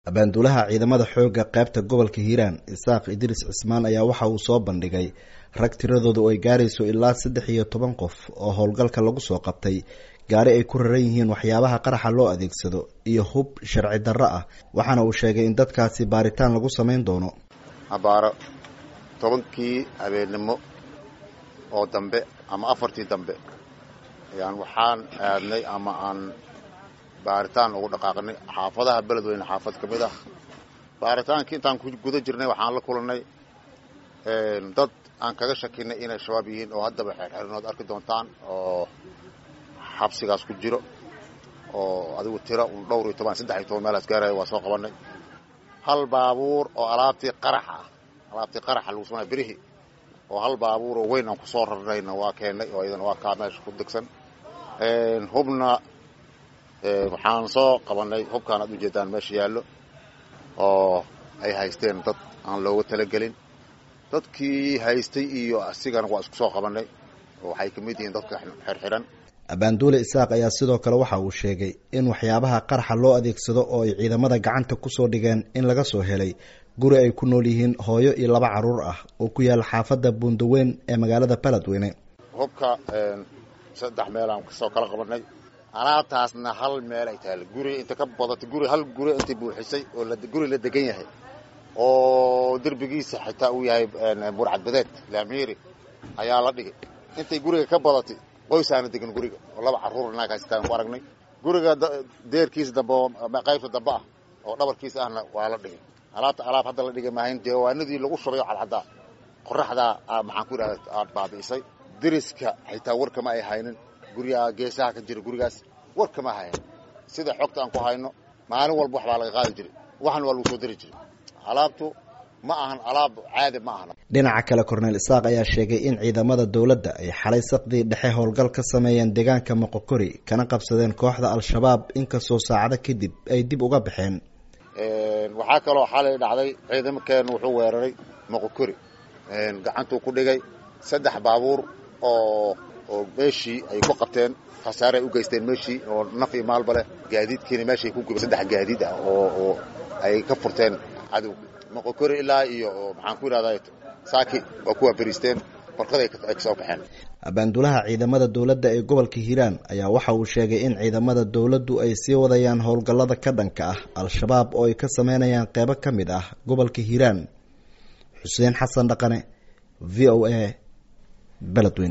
abaanduulaha ciidamada xooga qaybta gobolka hiiraan isaaq idriis cismaan ayaa waxa uu soo bandhigay rag tiradoodu ay gaarayso ilaa saddex iyo toban qof oo howlgalka lagu soo qabtay gaari ay ku raran yihiin waxyaabaha qaraxa loo adeegsado iyo hub sharci darro ah waxaana uu sheegay in dadkaasi baaritaan lagu samayn doono abaaro tobankii habeennimo oo dambe ama afartii dambe ayaan waxaan aadnay ama aan baaritaan ugu dhaqaaqnay xaafadaha beledweyne xaafad ka mid ah baaritaankii intaan ku guda jirnay waxaan la kulannay dad aan kaga shakinay inay shabaab yihiin oo haddaba xeerxerinood arki doontaan oo xabsigaas ku jiro oo adigu tiro un dhowr iyo toban saddex iyo toban meelaas gaaraya waa soo qabannay hal baabuur oo alaabtii qaraxa ah alaabtii qaraxa lagu samanaya berihii oo hal baabuur oo weyn aan ku soo rarnayna waa keennay oo iyadana waa kaa meesha ku degsan hubna waxaan soo qabannay hubkaan aad ujeedaan meesha yaallo oo ay haysteen dad aan looga talagelin dadkii haystay iyo asigana waa isku soo qabannay oo waxay ka mid yihiin dadka xirxiran abaanduule isaaq ayaa sidoo kale waxa uu sheegay in waxyaabaha qaraxa loo adeegsado oo ay ciidamada gacanta kusoo dhigeen in laga soo helay guri ay ku nool yihiin hooyo iyo laba carruur ah oo ku yaala xaafadda buundaweyn ee magaalada beledweyne hubka saddex meelaan kasoo kala qabannay alaabtaasna hal meel ay tahay guri inta ka badatay guri hal guri intay buuxisay oo guri la degan yahay oo derbigiisa xitaa uu yahay burcadbadeed laamiiri ayaa la dhigay intay guriga ka badatay qoysaana degan guriga oo laba carruur naag haystaan ku aragnay guriga deerkiisa dambe oo qaybta dambe ah oo dhabarkiisa ahna waa la dhigay alaabta alaab hadda la dhigay maahayn jawaanadii lagu shubayo cadcaddaa qoraxdaa maxaan ku idhahda aad baabi'isay deriska xitaa warkama ay haynin guryaha geesaha ka jira gurigaas war kama hayan sida xogta aan ku hayno maalin walba wax baa laga qaadi jiray waxan waa lagu soo dari jiray alaabtu ma ahan alaab caadi ma ahan dhinaca kale korneel isaaq ayaa sheegay in ciidamada dowladda ay xalay saqdii dhexe howlgal ka sameeyeen deegaanka moqokori kana qabsadeen kooxda al-shabaab inkastoo saacado kadib ay dib uga baxeen waxaa kaloo xalay dhacday ciidamakeenu wuxuu weeraray moqokori gacantuu ku dhigay saddex baabuur oo oo meeshii ay ku qabteen khasaare ay u geysteen meeshii oo naf iyo maalba leh gaadiidkiina meeshay ku gubay saddex gaadiid ah oo oo ay ka furteen cadow moqokori ilaa iyo maxaan ku yidhahdaa saaki waa kuwa beriisteen barqaday ay kasoo baxeen abaanduulaha ciidamada dowladda ee gobolka hiiraan ayaa waxa uu sheegay in ciidamada dowladdu ay sii wadayaan howlgallada ka dhanka ah al-shabaab oo ay ka sameynayaan qeybo ka mid ah gobolka hiiraan xuseen xasan dhaqane v o a beledweyne